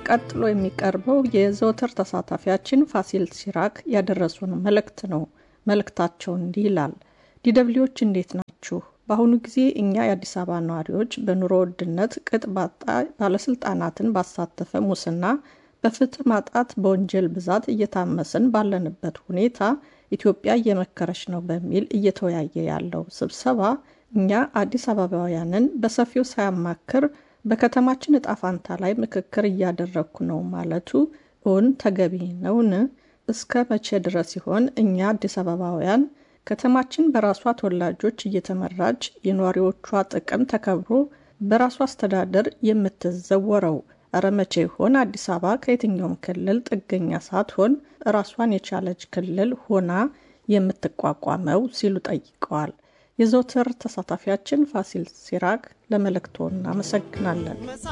ቀጥሎ የሚቀርበው የዘወትር ተሳታፊያችን ፋሲል ሲራክ ያደረሱን መልእክት ነው። መልእክታቸው እንዲህ ይላል። ዲደብሊዎች እንዴት ናችሁ? በአሁኑ ጊዜ እኛ የአዲስ አበባ ነዋሪዎች በኑሮ ውድነት ቅጥ ባጣ ባለስልጣናትን ባሳተፈ ሙስና፣ በፍትህ ማጣት፣ በወንጀል ብዛት እየታመስን ባለንበት ሁኔታ ኢትዮጵያ እየመከረች ነው በሚል እየተወያየ ያለው ስብሰባ እኛ አዲስ አበባውያንን በሰፊው ሳያማክር በከተማችን እጣ ፋንታ ላይ ምክክር እያደረግኩ ነው ማለቱ እውን ተገቢ ነውን? እስከ መቼ ድረስ ሲሆን እኛ አዲስ አበባውያን ከተማችን በራሷ ተወላጆች እየተመራች የነዋሪዎቿ ጥቅም ተከብሮ በራሷ አስተዳደር የምትዘወረው? እረ መቼ ይሆን አዲስ አበባ ከየትኛውም ክልል ጥገኛ ሳትሆን ራሷን የቻለች ክልል ሆና የምትቋቋመው? ሲሉ ጠይቀዋል። የዘውትር ተሳታፊያችን ፋሲል ሲራክ ለመልእክቶ እናመሰግናለን።